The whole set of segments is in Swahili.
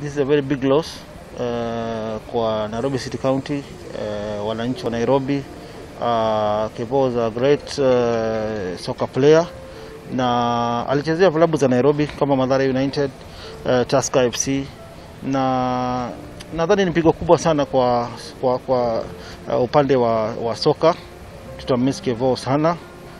this is a very big loss uh, kwa Nairobi City County uh, wananchi wa Nairobi. Uh, Kevo was a great uh, soccer player na alichezea vilabu za Nairobi kama Mathare United, uh, Tusker FC na nadhani ni pigo kubwa sana kwa, kwa, kwa uh, upande wa, wa soka. Tutamiss Kevo sana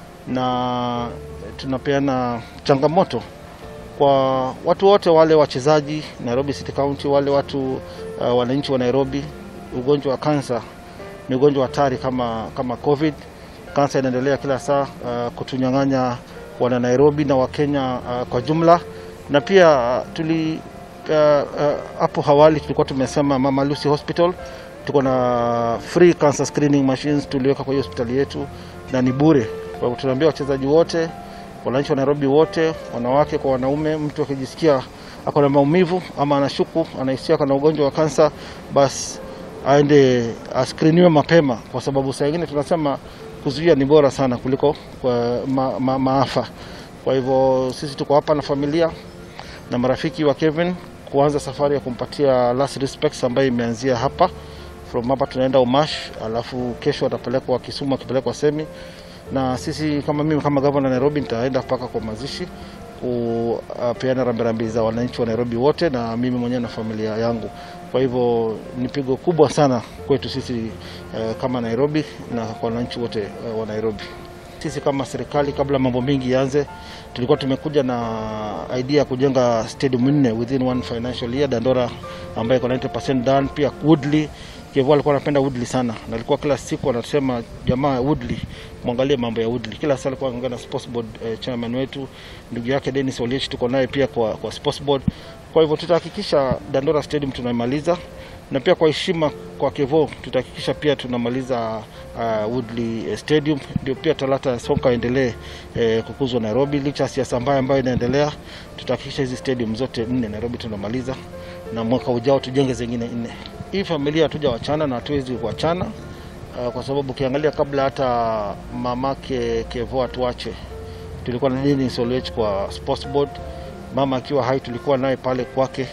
na tunapeana changamoto kwa watu wote wale wachezaji Nairobi City County, wale watu uh, wananchi wa Nairobi. Ugonjwa wa kansa ni ugonjwa hatari kama, kama COVID. Kansa inaendelea kila saa uh, kutunyang'anya wana Nairobi na Wakenya uh, kwa jumla, na pia uh, tuli hapo uh, uh, awali tulikuwa tumesema Mama Lucy Hospital tuko na free cancer screening machines tuliweka kwa hiyo hospitali yetu na ni bure. Kwa hivyo tunaambia wachezaji wote wananchi wa Nairobi wote, wanawake kwa wanaume, mtu akijisikia ako na maumivu ama anashuku anahisia kana ugonjwa wa kansa, basi aende askriniwe mapema, kwa sababu saa ingine tunasema kuzuia ni bora sana kuliko kwa ma, ma, maafa. Kwa hivyo sisi tuko hapa na familia na marafiki wa Kevin kuanza safari ya kumpatia last respects ambayo imeanzia hapa. From hapa tunaenda Umash, alafu kesho atapelekwa Kisumu, akipelekwa Semi na sisi kama mimi kama gavana Nairobi nitaenda mpaka kwa mazishi kupeana rambirambi za wananchi wa Nairobi wote na mimi mwenyewe na familia yangu. Kwa hivyo ni pigo kubwa sana kwetu sisi eh, kama Nairobi na kwa wananchi wote eh, wa Nairobi. Sisi kama serikali, kabla mambo mengi yaanze, tulikuwa tumekuja na idea ya kujenga stadium nne within one financial year. Dandora ambayo iko 90% done, pia Woodley Kevo alikuwa anapenda Woodley sana na alikuwa kila siku anasema jamaa Woodley, mwangalie mambo ya Woodley. Kila saa alikuwa anaongea na sports board eh, chairman wetu ndugu yake Dennis Oliech, tuko naye pia kwa, kwa sports board. Kwa hivyo tutahakikisha Dandora Stadium tunamaliza na pia kwa heshima kwa Kevo tutahakikisha pia tunamaliza uh, Woodley Stadium, ndio pia talata ya soka endelee eh, kukuzwa Nairobi. Licha ya siasa mbaya ambayo inaendelea, tutahakikisha hizi stadium zote nne Nairobi tunamaliza, na mwaka ujao tujenge zingine nne. Hii familia hatuja wachana na hatuwezi kuachana uh, kwa sababu ukiangalia kabla hata mamake Kevo atuache, tulikuwa na Dennis Oliech kwa sports board. Mama akiwa hai tulikuwa naye pale kwake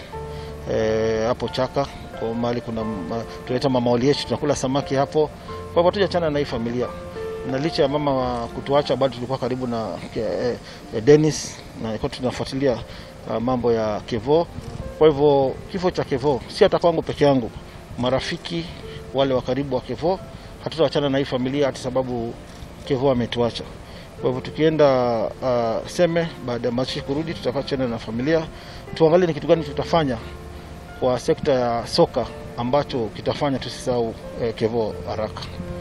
hapo eh, Chaka kwa mahali kuna ma, tunaita mama Oliech, tunakula samaki hapo. Kwa hivyo hatujachana na hii familia, na licha ya mama wa kutuacha bado tulikuwa karibu na eh, eh, Dennis na kwa tunafuatilia uh, mambo ya Kevo. Kwa hivyo kifo cha Kevo si hata kwangu peke yangu, marafiki wale wa karibu wa Kevo, hatutawachana na hii familia hata sababu Kevo ametuacha. Kwa hivyo tukienda uh, Seme baada ya mazishi kurudi, tutakaa chana na familia tuangalie ni kitu gani tutafanya kwa sekta ya soka ambacho kitafanya tusisahau eh, Kevo haraka.